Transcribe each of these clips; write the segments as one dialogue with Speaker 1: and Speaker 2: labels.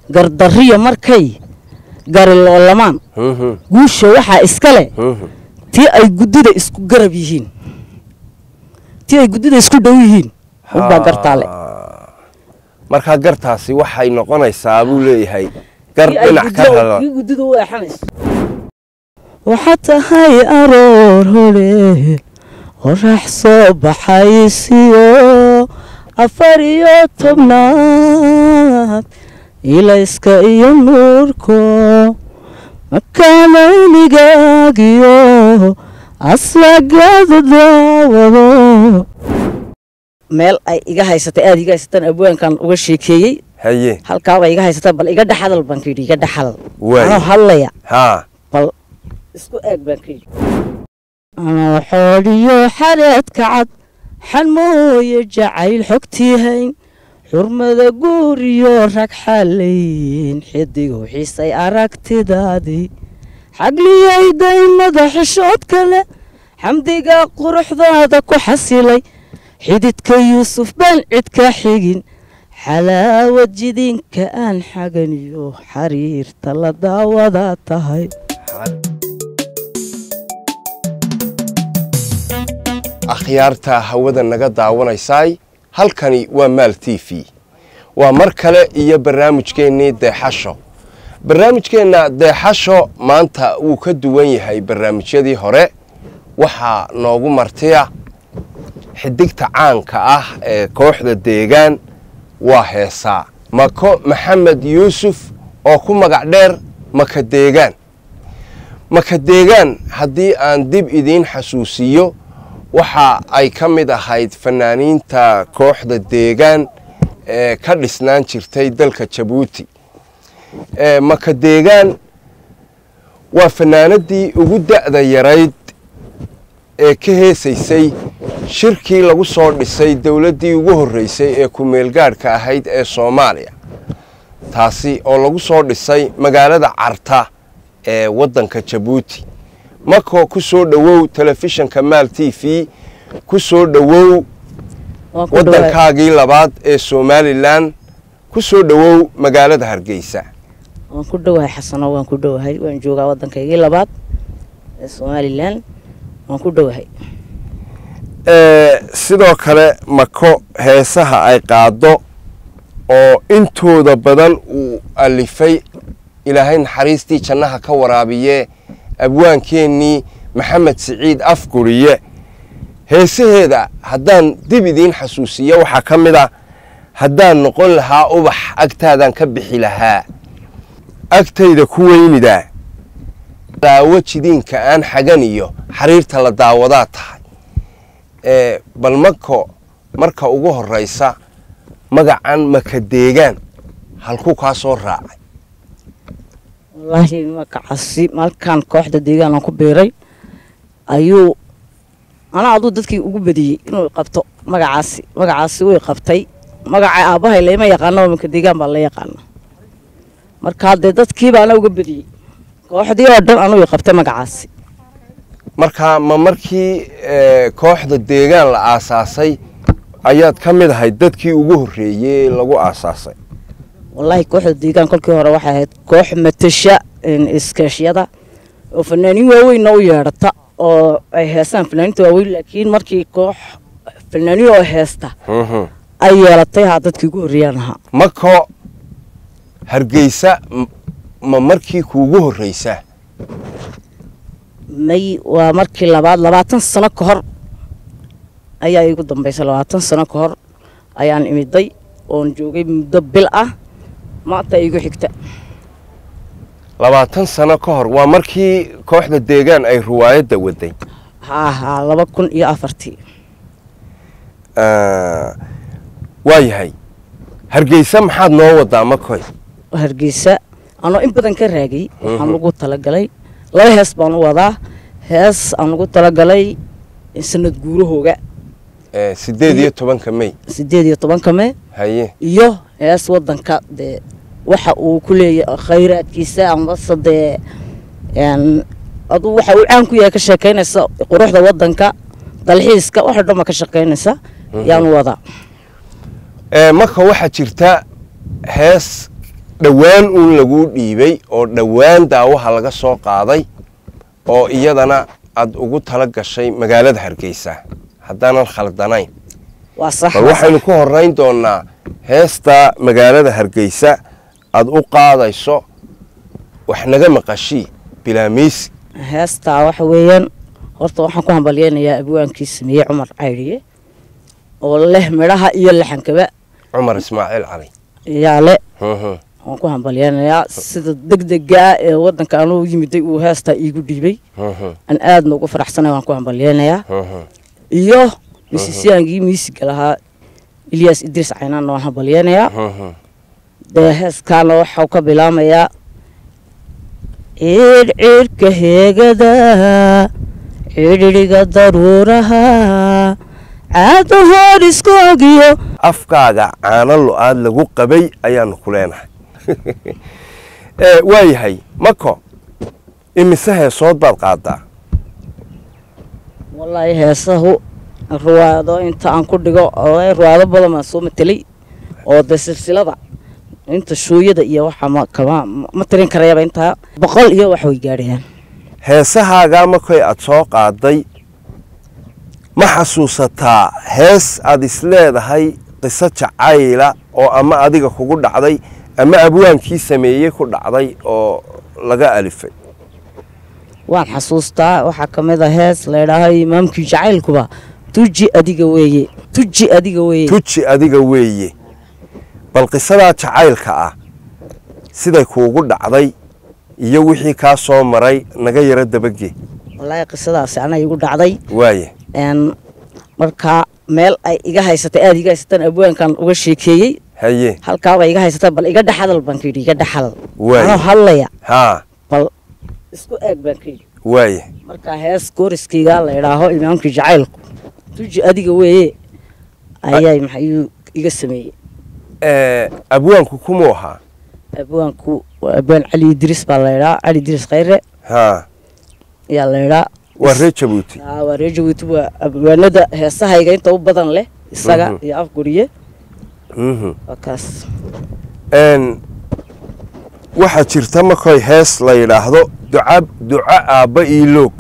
Speaker 1: gardarriya markay gariloolamaan
Speaker 2: Mhm,
Speaker 1: guusha waxaa iska leh
Speaker 2: mhm.
Speaker 1: tii ay guddida isku garab yihiin tii ay guddida isku dhow yihiin unbaa gartaale
Speaker 2: Ah. markaa gartaasi waxay noqonaysaa buu leeyahay gar
Speaker 1: Tii ay
Speaker 2: dhinac ka
Speaker 1: guddida-
Speaker 2: rara
Speaker 1: tii guddida u eexanayso waxaa tahay aroor hore qorax soo baxaysiyo afar iyo tobnaad ilayska iyo nuurko makaanayligaagiyo aslagaada daawado meel ay iga haysatay aada iga haysataan abwaankan uga sheekeeyey
Speaker 2: haye
Speaker 1: halkaabay iga haysataa bal iga dhexadal baan ka yidhi iga dhexadal
Speaker 2: Waay.
Speaker 1: anoo hadlaya
Speaker 2: haa
Speaker 1: bal isku eeg baan ka yidhi anoo xooliyo xareedka cad xanmooye jacayl xogtiihayn xurmada guuriyo rag xalayn xidigow xiisay aragtidaadii xagliyay daymada xishood kale xamdiga quruxdaada ku xasilay xididka yuusuf baan cid ka xigin xalaawad jidinka aan xaganiyo xariirta la daawadaa tahay
Speaker 2: akhyaarta hawada naga daawanaysaay halkani waa maal t v waa mar kale iyo barnaamijkeennii deexasho barnaamijkeenna deexasho maanta wuu ka duwan yahay barnaamijyadii hore waxaa noogu martiya xidigta caanka ah ee kooxda deegaan waa heesaa mako maxamed yuusuf oo ku magac dheer maka deegaan maka deegaan haddii aan dib idiin xasuusiyo waxa ay ka mid ahayd fanaaniinta kooxda deegaan ee ka dhisnaan jirtay dalka jabuuti ee maka deegaan waa fanaanadii ugu da'da yarayd ee ka heesaysay shirkii lagu soo dhisay dowladdii ugu horreysay ee ku-meelgaadhka ahayd ee soomaaliya taasi oo lagu soo dhisay magaalada carta ee waddanka jabuuti mako ku soo dhowow telefishinka maal t v ku soo dhowow
Speaker 1: Waan ku dhawaad.
Speaker 2: waddankaagii labaad ee somalilan ku soo dhowow magaalada hargeysa
Speaker 1: waan ku dhowahay xasano waan ku dhowahay waan joogaa waddankaygii labaad ee somalilan waan ku dhowahay
Speaker 2: Ee, sidoo kale mako heesaha ay qaado oo intooda badan uu alifay ilaahay naxariistii jannaha ka waraabiye abwaankeennii maxamed siciid afguriye heesaheeda haddaan dib idiin xasuusiyo waxaa ka mid ah haddaan noqon lahaa ubax agtaadaan ka bixi lahaa agtayda ku weynidaa daawo jidiinka aan xagan iyo xariirta la daawadaa tahay ee bal mako marka ugu horraysa magacan maka deegaan halkuu kaa soo raacay
Speaker 1: wallaahi makacasi malkaan kooxda deegaan aan ku biiray ayuu anaa aduu dadkii ugu badiyey inuu qabto magacaasi magacaasi way qabtay magaca aabbahay lama yaqaano maka deegaan baa la yaqaana marka dee dadkiiba anaa uga badiyey kooxdii oo dhan anuu qabtay magacaasi
Speaker 2: marka ma markii ee, kooxda deegaan la aasaasay ayaad ka mid ahayd dadkii ugu horreeyey ee lagu aasaasay
Speaker 1: wallaahi kooxda deegaan kolkii hore waxay ahayd koox matasha een, iskaashyada oo fanaaniin waaweynna u yeedhata oo ay heestaan fanaaniinta waaweyn laakiin markii koox fanaaniin oo heesta
Speaker 2: Mhm.
Speaker 1: ay yeelatay haa dadkii ugu horreeyaan ahaa
Speaker 2: mako hargeysa m- ma markii kuugu horreysa
Speaker 1: may waa markii labaad labaatan sano ka hor ayaa iigu dambaysay labaatan sano ka hor ayaan imiday oon joogay muddo bil ah maanta iigu xigta
Speaker 2: labaatan sano ka hor waa markii kooxda deegaan ay ruwaayadda waday
Speaker 1: haa haa laba kun iyo afartii
Speaker 2: Ah, waa yahay hargeysa maxaad noo wadaa makoy
Speaker 1: hargeysa anoo in badan ka raagay waxaan ugu talagalay laba hees baan u wadaa hees aan ugu talagalay sanad guurahooga
Speaker 2: Eh, sideed iyo tobanka may
Speaker 1: sideed iyo tobanka mee
Speaker 2: haye
Speaker 1: iyo hees wadanka dee waxa uu ku leeyahay khayraadkiisa amase dee een, aduu waxa uu caan ku yahay ka sheekaynaysa quruxda wadanka dalxiiska waxa dhan ba ka shaqaynaysa yaan wadaa
Speaker 2: Eh, marka waxaa jirta hees dhowaan uun laguu dhiibay oo dhowaan daawaha laga soo qaaday oo iyadana aad ugu tala gashay magaalada hargeysa haddaanan khaldanayn
Speaker 1: waa sax
Speaker 2: bal waxaynu ku horeyn doonaa heesta magaalada hargeysa aad u qaadayso wax naga maqashii bilaamiisi
Speaker 1: heestaa waxa weeyaan horta waxaan ku hambalyeynayaa abwaankii sameeyey cumar caydiye oo leh midhaha iyo laxankaba
Speaker 2: cumar ismaaciil cali
Speaker 1: yaa le
Speaker 2: Mhm,
Speaker 1: waan ku hambalyeynayaa sida degdega ah ee waddanka anuu yimiday uu heestaa iigu dhiibay
Speaker 2: mhm,
Speaker 1: aan aadna ugu faraxsanay waan ku hambalyeynayaa
Speaker 2: mhm.
Speaker 1: iyo misisiyaankii miisiga lahaa ilyaas idriis caynaanna waan hambalyeynayaa
Speaker 2: Mhm.
Speaker 1: dee heeskaana waxau ka bilaamayaa ciidhciidhka heegada cidhidhiga daruuraha caado hoor iskoogiyo
Speaker 2: afkaaga caano lo-aad lagu qabay ayaanu ku leenahay Eh, waayahay mako imise heesood baad qaadaa
Speaker 1: wallaahi heesahu ruwaado inta aan ku dhigo wallaahi ruwaado badan baan soo matelay oo dee silsilada inta shuuyada iyo waxa ma kama ma tirin karayaba intaa boqol iyo wax way gaadhayaan
Speaker 2: heesahaagaa makoy aad soo qaaday ma xasuusataa hees aad isleedahay qiso jacayla oo ama adiga kugu dhacday ama abwaankii sameeyey ku dhacday oo laga alifay
Speaker 1: waan xasuustaa waxaa ka mid a hees laydhaaho imaamkii jacaylkuba tuji adiga weeye tuji adiga weeye
Speaker 2: tuji adiga weeye bal qisadaa jacaylka ah siday kuugu dhacday iyo wixii kaa soo maray naga yaro dabagee
Speaker 1: wallaahi qisadaasi ana igu dhacday
Speaker 2: waaye
Speaker 1: n markaa meel ay iga haysatay aada iga haysataan abwaankan uga sheekeeyey
Speaker 2: haye
Speaker 1: halkaaba iga haysataan bal iga dhexadal baan ka yidhi iga dhexadal
Speaker 2: Waay.
Speaker 1: anoo hadlaya
Speaker 2: haa
Speaker 1: bal isku eeg baan ka yidhi
Speaker 2: waaye
Speaker 1: markaa hees gooriskayga la idhaaho imaamkii jacaylku tuji adiga weeye ayaa maxayuu iga sameeyey
Speaker 2: Eh, abwaanku kumuu ahaa
Speaker 1: abwaanku waa abwaan cali idriis baa la idhaa cali idriis khayre
Speaker 2: haa
Speaker 1: ayaa la idhaa
Speaker 2: waa reer jabuuti
Speaker 1: Aa, waa reer jabuuti waa abwaanada heesahayga inta u badan leh isaga
Speaker 2: Mhm.
Speaker 1: iyo afguriye
Speaker 2: Mhm.
Speaker 1: waa kaas
Speaker 2: Een, waxaa jirta makoy hees la yidhaahdo duca duco aabba ii loog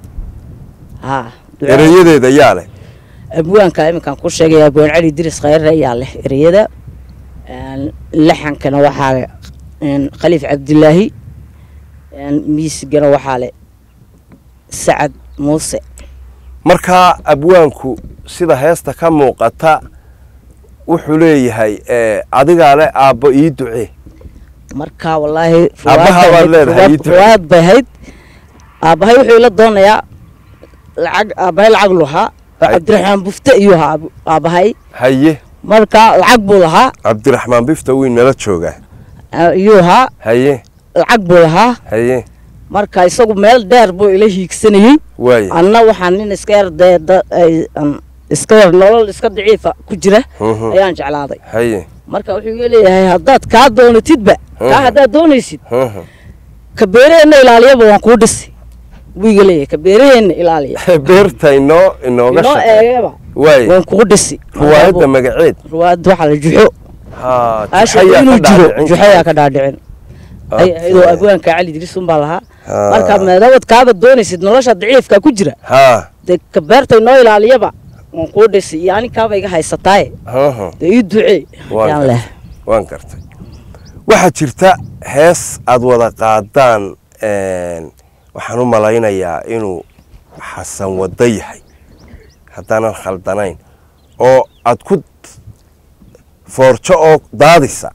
Speaker 1: haa
Speaker 2: erayadeeda yaa leh
Speaker 1: abwaanka iminkaan ku sheegaya abwaan cali idriis khayre ayaa leh ereyada Een, laxankana waxaa leh een, khaliif cabdilaahi Een, miisigana waxaa leh sacad muuse
Speaker 2: markaa abwaanku sida heesta ka muuqata wuxuu leeyahay eh, adigaa leh aabbo ii ducee
Speaker 1: marka wallaahi
Speaker 2: Aabbaha baad leedahay, ii ducee.
Speaker 1: ruwaad bay ahayd aabbahay wuxuu ila doonayaa lacag aabbahay lacag lu lahaa oo
Speaker 2: Hay.
Speaker 1: cabdiraxmaan bufte iyuu ahaa aab- aabbahay
Speaker 2: haye
Speaker 1: marka lacag buu lahaa
Speaker 2: cabdiraxmaan bifta wiin nala joogaa
Speaker 1: ah, iyuu ahaa
Speaker 2: haye
Speaker 1: lacag buu lahaa
Speaker 2: haye
Speaker 1: marka isagu meel dheer buu ila hiigsanayey
Speaker 2: waaye
Speaker 1: anna waxaan nin iska yar dee da- ay- an- iska yar nolol iska daciifa ku jira
Speaker 2: Mhm.
Speaker 1: ayaan jeclaaday
Speaker 2: haye
Speaker 1: marka wuxuu iga leeyahay haddaad kaa doonatidba kaa
Speaker 2: Mhm.
Speaker 1: haddaad doonaysid
Speaker 2: Mhm.
Speaker 1: ka beeraheenna ilaaliyaba waan kuu dhisi buu iga leeyahay ka beeraheenna ilaaliya
Speaker 2: beerta inoo inooga
Speaker 1: inoo
Speaker 2: shaqe
Speaker 1: eegaba
Speaker 2: waaye
Speaker 1: waan kugu dhisi
Speaker 2: ruwaayadda magaceed
Speaker 1: ruwaayadda waxaa la juxo
Speaker 2: haa
Speaker 1: aasha
Speaker 2: juxayaa
Speaker 1: inuu
Speaker 2: ka
Speaker 1: jiro
Speaker 2: dhaadhicin
Speaker 1: juxayaa
Speaker 2: kara.
Speaker 1: ka dhaadhicin ay ahaydoo abwaanka cali idriisun baa lahaa
Speaker 2: Haa.
Speaker 1: marka meedabad kaaba doonaysid nolosha daciifka ku jira
Speaker 2: haa
Speaker 1: dee ka beerta inoo ilaaliyaba waan kuu dhisi iyo aninkaaba iga haysataaye
Speaker 2: Mhm.
Speaker 1: dee ii ducee
Speaker 2: Waan
Speaker 1: yaan
Speaker 2: gartay.
Speaker 1: leh
Speaker 2: waan gartay waxaa jirta hees aad wada qaadaan een, waxaan u malaynayaa inuu xasan waddo yahay haddaanan khaldanayn oo aad ku foorjo oo daadisa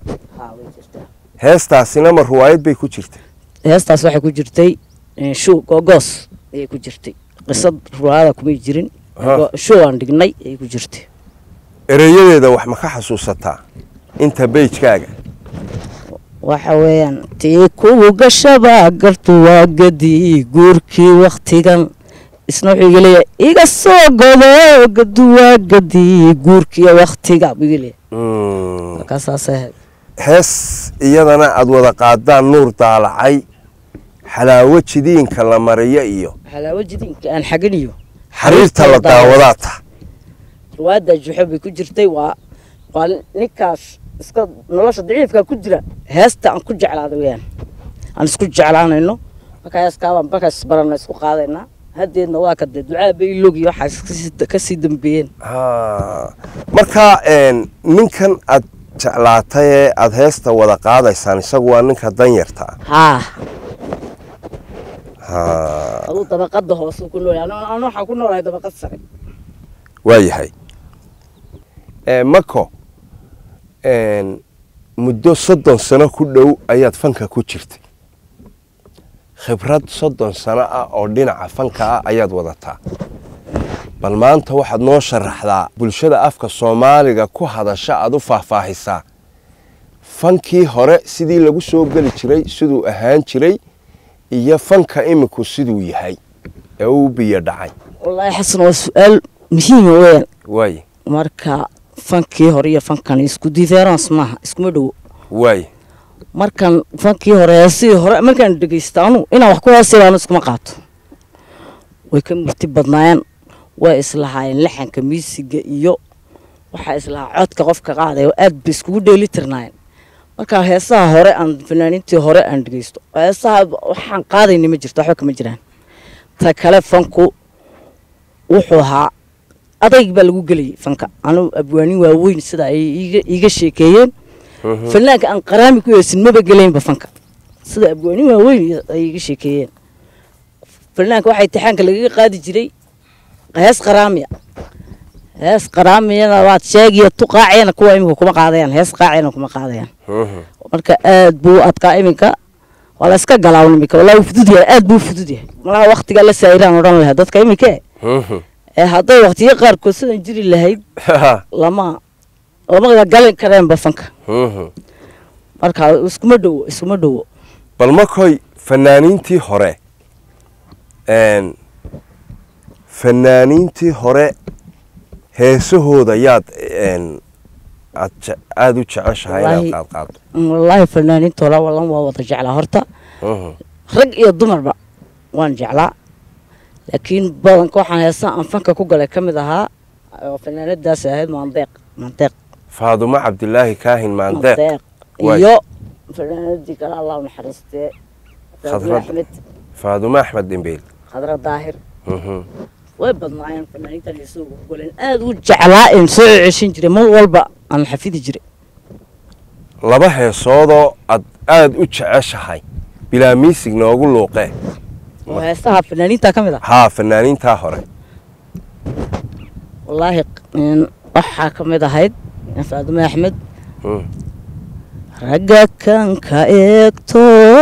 Speaker 2: heestaasina ma ruwaayad bay ku jirta
Speaker 1: heestaas waxay ku jirtay eh, show googoos ayay ku jirtay qisad ruwaayada kumay jirin
Speaker 2: Ha.
Speaker 1: Go- show aan dhignay ayay ku jirtay
Speaker 2: ereyadeeda wax ma ka xasuusataa inta beijkaaga
Speaker 1: waxa weeyaan tii kuwu gashaba gartu waa gadi guurkii waktigan isna wuxuu iga leeyahay iga soo godo gadu waa gadi guurkii waktiga buu iga leeyahay
Speaker 2: Mm.
Speaker 1: markaasaasay ahayd
Speaker 2: hees iyadana aad wada qaadaan nuur daalacay xalaawo jidiinka la mariyo iyo
Speaker 1: xalaawo jidinka aan xaginiyo
Speaker 2: xariirta la daawadaa ta
Speaker 1: ruwaadda juxo bay ku jirtay waa waa ninkaas iska nolosha daciifka ku jira heesta aan ku jeclaada weyaan aan isku jeclaanayno markaa heeskaabaan markaas isbarana isku qaadaynaa haddeedna waa kadee ducaa baylog iyo waxaa kasii dambeeyeen
Speaker 2: Ha. marka een, ninkan aad jeclaatay ee aada heesta wada qaadaysaan isagu waa ninka danyarta ah
Speaker 1: haa
Speaker 2: Ha.
Speaker 1: aduu dabaqada hoose ku nool an waxaa ku noolahay dabaqad sare
Speaker 2: waayahay Ee, mako een, muddo soddon sano ku dhow ayaad fanka ku jirtay khibrad soddon sano ah oo dhinaca fanka ah ayaad wadataa bal maanta waxaad noo sharaxdaa bulshada afka soomaaliga ku hadasha aad u faahfaahisaa fankii hore sidii lagu soo geli jiray siduu ahaan jiray iyo fanka iminku siduu yahay ee uu biyo dhacay
Speaker 1: wallaahi xasan waa su-aal muhiima weyaan
Speaker 2: waay
Speaker 1: marka fankii hore iyo fankan isku diference maaha iskuma dhowo
Speaker 2: waay
Speaker 1: markan fankii hore heesihii hore markaan dhegeysta anu inaan wax ku heesaybaanu iskuma qaato way ka murti badnaayeen way islahaayeen laxanka miisiga iyo waxaa islahaa codka qofka qaadaya aad bay iskugu dheeli tirnaayeen marka heesaha hore aan fanaaniintii hore aan dhegeysto heesaha waxaan qaadayna ma jirto waxba kama jiraan ta kale fanku wuxuu ahaa adayg baa lagu gelayay fanka anu abwaanin waaweyn sida ay iiga- iiga sheekeeyeen fanaanka aan qaraami ku heesin maba gelaynba fanka sida abwaanin waaweyn ay iga sheekeeyeen fanaanka waxaa intixaanka lagaga qaadi jiray hees qaraamiya hees qaraamiyana waad sheegiya tu qaaciyana kuwa iminka kuma qaadayaan hees qaaciyana kuma qaadayaan marka aad buu u adkaa iminka waa la iska galaawn iminka wallahi wuu fudud yahay aad buu u fudud yahay malaha waktigaa la saayiraan odhan lahaa dadka iminka ee hadday waktiyo qaarkood sidan jiri lahayd lama lama galin kareenba fanka marka iskuma dhowo iskuma dhowo
Speaker 2: bal makoy fanaaniintii hore een, fanaaniintii hore heesahooda yaad een, aad je- aada u jeceshahay inaad
Speaker 1: Wallaahi-
Speaker 2: qaad qaado
Speaker 1: wallaahi fanaaniintoola wallan waa wada jeclaa horta
Speaker 2: Mhm.
Speaker 1: rag iyo dumarba waan jeclaa laakiin badanka waxaan heesaha aan fanka ku galay ka mid ahaa oo fanaanadaas ahayd maandeeq maandeeq
Speaker 2: faadumo cabdilaahi kaahin maandeeq
Speaker 1: maandeeq
Speaker 2: Waay.
Speaker 1: iyo fanaanadii kale allah u naxariistee
Speaker 2: Khadrad.
Speaker 1: Faadumo axmed
Speaker 2: faadumo axmed dhimbeel
Speaker 1: khadra daahir
Speaker 2: Mhm.
Speaker 1: way badnaayeen fanaaniintan heesuhu ku galeen aad u jeclaa in soo ceshin jiray mar walba aan xafidi jiray
Speaker 2: laba heesoodoo aad aada u jeceshahay bilaa miisig noogu luuqee
Speaker 1: oo heesaha fanaaniinta ka mid ah
Speaker 2: haa fanaaniintaa hore
Speaker 1: wallaahi in waxaa ka mid ahayd faadumo axmed
Speaker 2: Mm.
Speaker 1: ragga kan ka eegto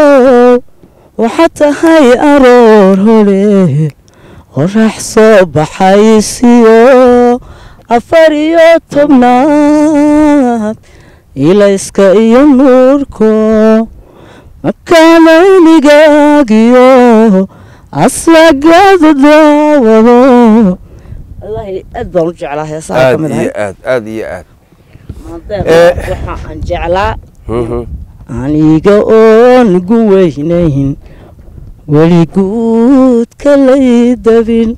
Speaker 1: waxaa tahay aroor hore qorax soo baxaysiyo afar iyo tobnaad ilayska iyo nuurko makaanayligaagiyo aslagaada daawado wallaahi aad baan u jeclaa heesaha ka
Speaker 2: aad
Speaker 1: mid
Speaker 2: iyo
Speaker 1: ahayd
Speaker 2: aad aad iyo aad
Speaker 1: Maandeeq,
Speaker 2: Eh.
Speaker 1: waxa aan jeclaa
Speaker 2: Mhm.
Speaker 1: aniga oon gu weynayn weliguudka lay dabin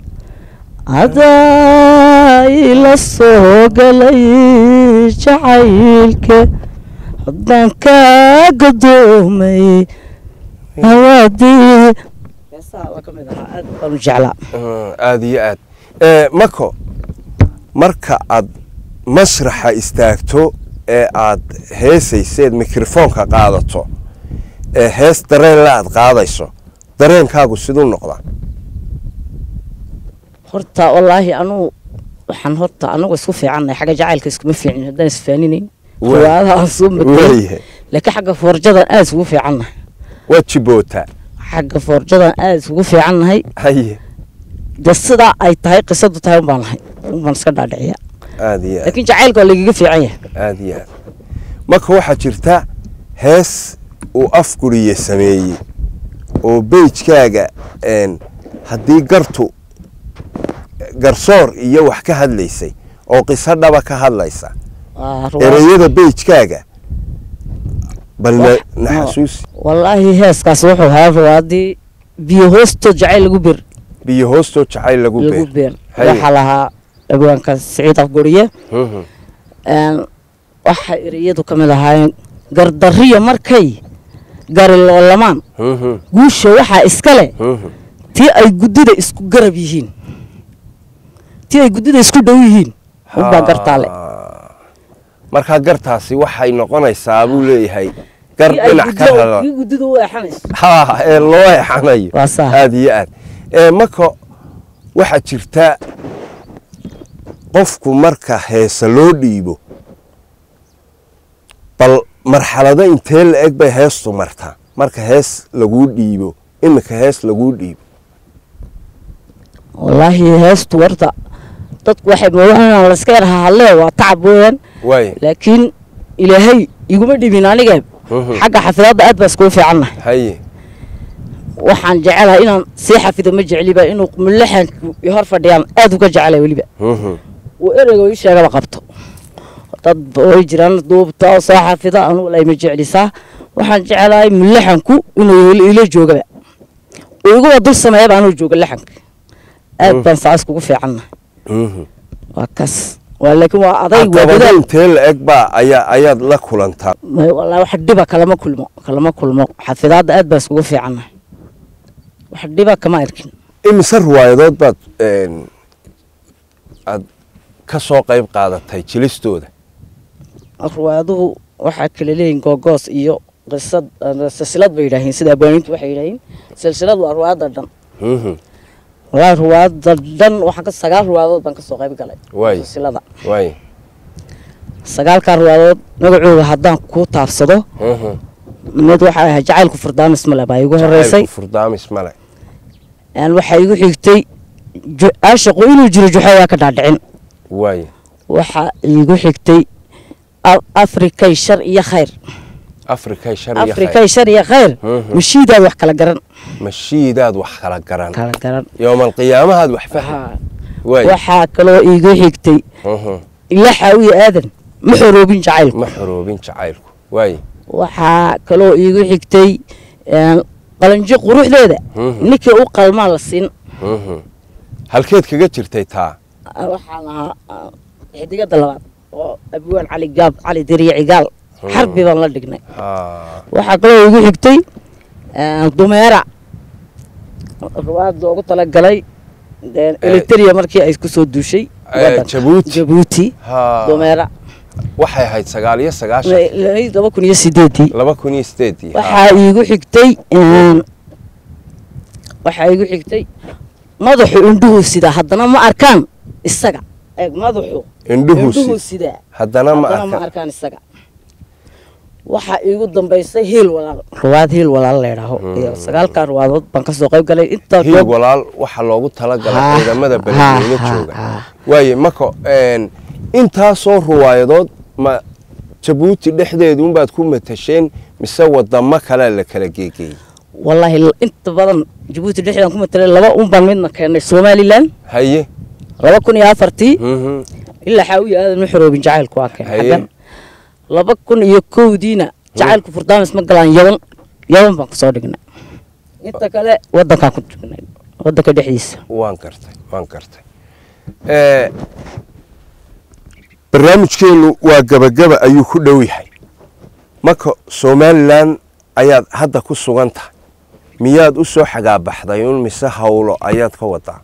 Speaker 1: adaa ila soo galay jacaylka haddaan kaa gadoomay hawaadii heesaha waa ka mid ahaa aad baan u jeclaa
Speaker 2: Mm, aad iyo aad Eh, mako marka aad masraxa istaagto ee aad heesayseed mikrofoonka qaadato ee hees dareen la aad qaadayso dareenkaagu siduu noqdaa
Speaker 1: horta wallaahi anuu waxaan horta anagu isku fiicannahay xagga jacaylka iskuma fiicnin haddaan isfaaninayn
Speaker 2: Waa-
Speaker 1: riwaayadaha aan soo matalay
Speaker 2: waayahay
Speaker 1: laakiin xagga foorjadan aad isugu fiicannahay
Speaker 2: waad jibootaa
Speaker 1: xagga foorjadan aad isugu fiicannahay
Speaker 2: haye
Speaker 1: de sidaa ay tahay qisadu tahay unbaan lahay unbaan iska dhaadhiciya
Speaker 2: aad iyo aad
Speaker 1: laakiin jacaylka waa lagaga fiican yahay
Speaker 2: aad iyo aad marka waxaa jirta hees uu afguriye sameeyey oo beijkaaga een, haddii gartu garsoor iyo wax ka hadlaysay oo qiso dhaba ka hadlaysa
Speaker 1: Waa riwaayad-
Speaker 2: ereyada beijkaaga bal na-
Speaker 1: Wax-
Speaker 2: na
Speaker 1: no.
Speaker 2: xasuusi
Speaker 1: wallaahi heeskaas wuxuu ahaa riwaayadii biyo hoostood jacayl lagu bir
Speaker 2: biyo hoostoo jacayl lagu
Speaker 1: lagu
Speaker 2: beer
Speaker 1: beer
Speaker 2: Haye.
Speaker 1: waxaa lahaa abwaanka siciid afguriye
Speaker 2: Mhm.
Speaker 1: Een, waxay ereyadu ka mid ahaayeen gardariya markay gari loolamaan
Speaker 2: Mhm,
Speaker 1: guusha waxaa iska leh
Speaker 2: mhm.
Speaker 1: tii ay guddida isku garab yihiin tii ay guddida isku dhow yihiin unbaa gartaa le
Speaker 2: Ah. markaa gartaasi waxay noqonaysaa buu leeyahay gar
Speaker 1: Tii ay
Speaker 2: dhinac ka
Speaker 1: guddida-
Speaker 2: rara
Speaker 1: tii guddida u eexanayso
Speaker 2: ha ee loo exanayo
Speaker 1: Waa sax.
Speaker 2: aad iyo aad ee marka waxaa jirta qofku marka heesa loo dhiibo bal marxalado intee la eg bay heestu martaa marka hees laguu dhiibo iminka hees laguu dhiibo
Speaker 1: wallaahi heestu warta dadku waxay moodaan inaan layska yar hahadlee waa tacab weeyaan
Speaker 2: waay
Speaker 1: laakiin ilaahay iguma dhibin aniga
Speaker 2: Mhm.
Speaker 1: xagga xafidaadda aad baa iskugu fiicannahay
Speaker 2: haye
Speaker 1: waxaan jecelahay inaan sii xafido ma jecliba inuu mulaxanku i hor fadhiyaan aad uga jecelahay weliba
Speaker 2: Mhm.
Speaker 1: uu ereyga ii sheegaba qabto dad way jiraan duubta oo soo xafida anugu lay ma jeclisaa waxaan jecelahay mulaxanku inuu ila- ila joogaba uu iguba dul sameeyaba anuu jooga laxanka aad baan saa iskugu fiicannahay
Speaker 2: Mhm.
Speaker 1: waa kas waa laakiin waa aday waa
Speaker 2: caqabado
Speaker 1: dadaal
Speaker 2: intee la eg baa ayaa ayaad la kulantaa
Speaker 1: may wallaahi wax dhiba kalama kulmo kalama kulmo xafidaadda aad baan iskugu fiicannahay wax dhiba kama arkin
Speaker 2: imise riwaayadood baad een, aad ka soo qayb qaadatay jilistooda
Speaker 1: riwaayaduhu waxaa kala leeyihin googoos iyo qisad eh, silsilad bay yidhaahiin sida abwaaniintu waxay yidhaahiin silsilad waa riwaayadda dhan
Speaker 2: Mhm.
Speaker 1: wallaahi riwaayadda dhan waxaan ka sagaal riwaayadood baan ka soo qayb galay
Speaker 2: Waay.
Speaker 1: silsilada
Speaker 2: waay
Speaker 1: sagaalkaa riwaayadood magacooda haddaan kuu taabsado
Speaker 2: Mhm.
Speaker 1: mid waxaa ahay jacaylku furdaamis male baa igu horeysay
Speaker 2: Jacaylku furdaamis male
Speaker 1: een waxaa igu xigtay ju- aashaqu inuu jiro juxo waa ka dhaadhicin
Speaker 2: waay
Speaker 1: waxaa igu xigtay A- afrikay shar iyo khayr
Speaker 2: afrikay shar iyo khayr
Speaker 1: afrikay shar iyo khayr
Speaker 2: Mhm.
Speaker 1: mashiidaad wax kala garan
Speaker 2: mashiidaad wax kala garan
Speaker 1: kala garan
Speaker 2: yowmalqiyaamahaad wax fahmi
Speaker 1: Haa.
Speaker 2: waay
Speaker 1: waxaa kaloo iigu xigtay
Speaker 2: Mhm.
Speaker 1: ila xaawiye aadan ma xoroobin jacaylku
Speaker 2: ma xoroobin jacaylku waay
Speaker 1: waxaa kaloo iigu xigtay een, qalanjo quruxdeeda
Speaker 2: Mhm.
Speaker 1: ninkii u qalmaa la siin
Speaker 2: Mhm. halkeed kaga jirtay taa
Speaker 1: waxaan ahaa ah, xidigada labaad oo abwaan cali gaab cali deriye cigaal xarbi baan la dhignay
Speaker 2: Haa.
Speaker 1: waxaa kaloo iigu xigtay een, dumeera ruwaad loogu talagalay een, eliteria markii ay ku soo duushay
Speaker 2: Eh,
Speaker 1: waddanka.
Speaker 2: Jabuuti.
Speaker 1: jabuuti
Speaker 2: Haa.
Speaker 1: dumeera
Speaker 2: waxay ahayd sagaal iyo sagaashan
Speaker 1: laba kun iyo sideedii
Speaker 2: laba kun iyo sideedii Haa.
Speaker 1: waxaa iigu xigtay een, waxaa iigu xigtay madaxu indhuhu sidaa haddana ma arkaan isaga eeg madaxu
Speaker 2: indhuhu
Speaker 1: indhuhu
Speaker 2: si
Speaker 1: sidaa
Speaker 2: haddana ma
Speaker 1: haddana ma
Speaker 2: arka
Speaker 1: arkaan isaga waxaa iigu dambaysay hiil walaal ruwaad hiil walaal leedhaho iyo sagaalkaa ruwaadood baan ka soo qayb galay intaa
Speaker 2: hiil walaal waxaa loogu talagalay
Speaker 1: Haa,
Speaker 2: ciidamada
Speaker 1: haa,
Speaker 2: beledweyne
Speaker 1: haa,
Speaker 2: jooga
Speaker 1: haa.
Speaker 2: waaye mako een, intaasoo ruwaayadood ma jabuuti dhexdeeduunbaad ku matasheen mise wadamo kalea la kala geegeeyey
Speaker 1: wallaahi l- inta badan jabuuti dhexdaan ku matalay laba un baan midna keennay somalilan
Speaker 2: haye
Speaker 1: laba kun iyo afartii
Speaker 2: Mhm.
Speaker 1: ilaa xaawiya aadan ma xoroobin jacaylku waa keen
Speaker 2: Haye.
Speaker 1: xaggan laba kun iyo kowdiina jacaylku furdaamis ma galaan yaban yaban baan kasoo dhignay inta kale wadankaan ku dhignay wadanka dhexdiisa
Speaker 2: waan gartay waan gartay Eh, barnaamijkeennu waa gabagaba ayuu ku dhow yahay marka somalilan ayaad hadda ku sugan tahay miyaad u soo xagaabaxday un mise hawlo ayaad ka wadaa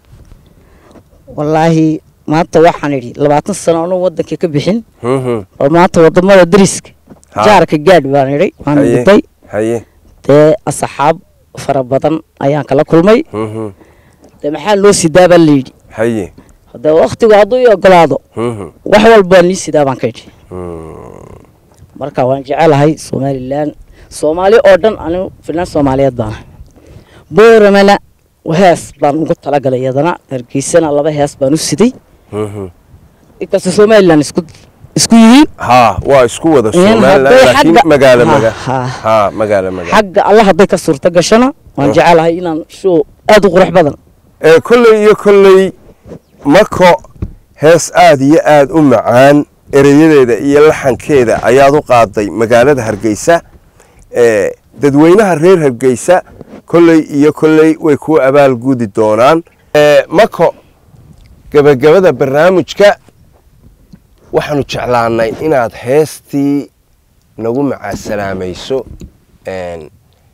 Speaker 1: wallaahi maanta waxaan idhi labaatan sano anuu wadankii ka bixin
Speaker 2: Mhm.
Speaker 1: oo maanta wadamada dariska
Speaker 2: Ha.
Speaker 1: jaarka gaadh baan idhi waan
Speaker 2: Haye.
Speaker 1: dhintay
Speaker 2: haye
Speaker 1: dee asxaab fara badan ayaan kala kulmay
Speaker 2: Mhm.
Speaker 1: dee maxaa loo sidaa baa layidhi
Speaker 2: haye
Speaker 1: dee waktigu hadduu ii ogolaado
Speaker 2: Mhm.
Speaker 1: wax walbaa nii sidaa baan ka idhi
Speaker 2: Mm.
Speaker 1: marka waan jecelahay somalilan soomaali oo dhan anigu filan soomaaliyeed baan ahay booramana hees baan ugu talagalay iyadana hargeysana laba hees baan u siday
Speaker 2: Mhm.
Speaker 1: inkastoo somalilan isku isku yihiin
Speaker 2: haa waa isku wada
Speaker 1: Een,
Speaker 2: somalilan
Speaker 1: hadday
Speaker 2: laakiin
Speaker 1: xagga-
Speaker 2: magaalo
Speaker 1: Ha,
Speaker 2: maga
Speaker 1: ha.
Speaker 2: haa magaalo magaalo
Speaker 1: xagga alla hadday ka suurto gashana waan
Speaker 2: Oh.
Speaker 1: jecelahay inaan show aad u qurux badan
Speaker 2: ee kolley iyo kolley mako hees aad iyo aad u macaan ereyadeeda iyo laxankeeda ayaad u qaaday magaalada hargeysa ee dadweynaha reer hargeysa kolley iyo kolley way ku abaal gudi doonaan ee mako gebagabada barnaamijka waxaanu jeclaanay inaad heestii nagu macaasalaamayso een,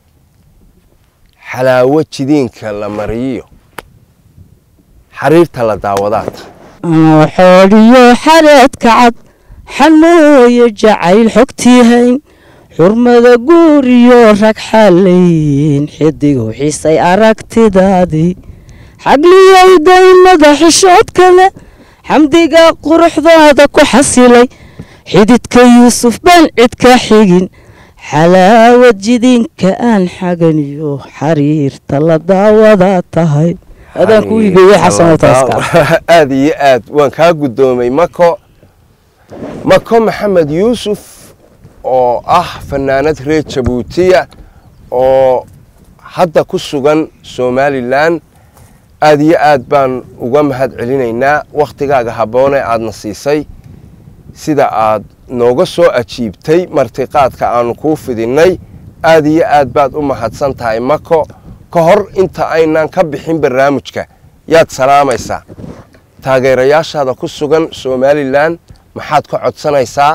Speaker 2: xalaawo jidiinka la mariyo xariirta la daawadaata
Speaker 1: anoo xoodhiyo xareedka cad xanooyo jacayl xogtii hayn xurmada guuriyo rag xalayn xidigu xiisay aragtidaadii xagliyay daymada xishood kale xamdiga quruxdaada ku xasilay xididka yuusuf baan cid ka xigin xalaawad jidinka aan xaganiyo xariirta la daawadaa tahay adaan kuu hibeeyey xasanoo taaska
Speaker 2: aad iyo aad waan kaa guddoomay mako mako maxamed yuusuf oo ah fanaanad reer jabuutiya oo hadda ku sugan somalilan aad iyo aad baan uga mahad celinaynaa wakhtigaaga habboone aadna siisay sida aad nooga soo ajiibtay martiqaadka aanu kuu fidinnay aad iyo aad baad u mahadsan tahay mako ka hor inta aynaan ka bixin barnaamijka yaad salaamaysaa taageerayaashaada ku sugan somalilan maxaad ka codsanaysaa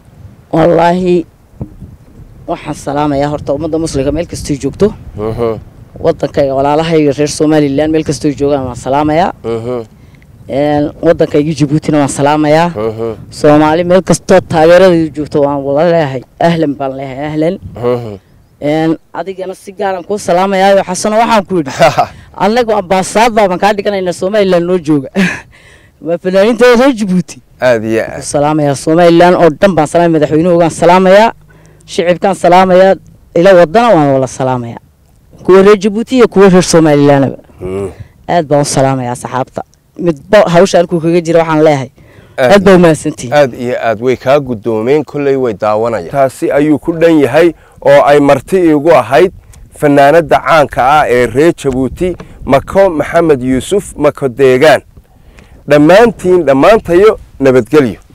Speaker 1: wallaahi waxaan salaamayaa horta ummadda muslimka meel kastoo joogto
Speaker 2: Mhm,
Speaker 1: wadankayga walaalahayga reer somalilan meel kastoo joogaan waan salaamayaa
Speaker 2: mhm,
Speaker 1: Een, wadankayga jabuutina waan salaamayaa
Speaker 2: mhm,
Speaker 1: soomaali meel kastoo taageeradeedu joogto waan wala leeyahay ahlan baan leeyahay ahlan
Speaker 2: mhm.
Speaker 1: Een, adigana si gaaran kuu salaamayaayo xasano waxaan ku yidhi annagu ambaasaadbaa baan kaa dhiganaynaa somalilan noo jooga waa fanaaniinta reer jabuuti
Speaker 2: aad iyo aad
Speaker 1: salaamayaa somalilan oo dhan baan salaamaya madaxweynuhugaan salaamayaa shicibkaan salaamayaa ila wadana waan wala salaamayaa kuwa reer jabuuti iyo kuwa reer somalilanaba
Speaker 2: Mm,
Speaker 1: aad baan u salaamayaa saxaabta midba hawsha halkuu kaga jira waxaan leeyahay aad
Speaker 2: aad
Speaker 1: baa umahadsantihin
Speaker 2: aad iyo aad way kaa guddoomeen kolley way daawanayaan taasi ayuu ku dhan yahay oo ay marti iigu ahayd fanaanadda caanka ah ee reer jabuuti mako maxamed yuusuf mako deegaan dhammaantiin dhammaantayo nabadgelyo